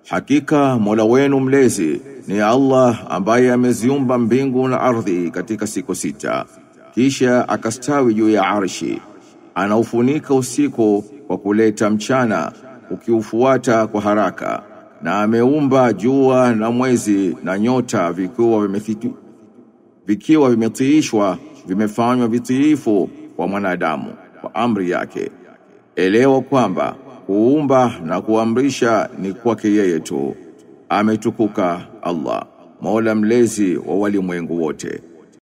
Hakika Mola wenu mlezi ni Allah ambaye ameziumba mbingu na ardhi katika siku sita kisha akastawi juu ya arshi anaufunika usiku kwa kuleta mchana ukiufuata kwa haraka na ameumba jua na mwezi na nyota vikiwa vimethitu vikiwa vimetiishwa vimefanywa vitiifu kwa mwanadamu kwa amri yake elewa kwamba kuumba na kuamrisha ni kwake yeye tu ametukuka Allah Mola mlezi wa walimwengu wote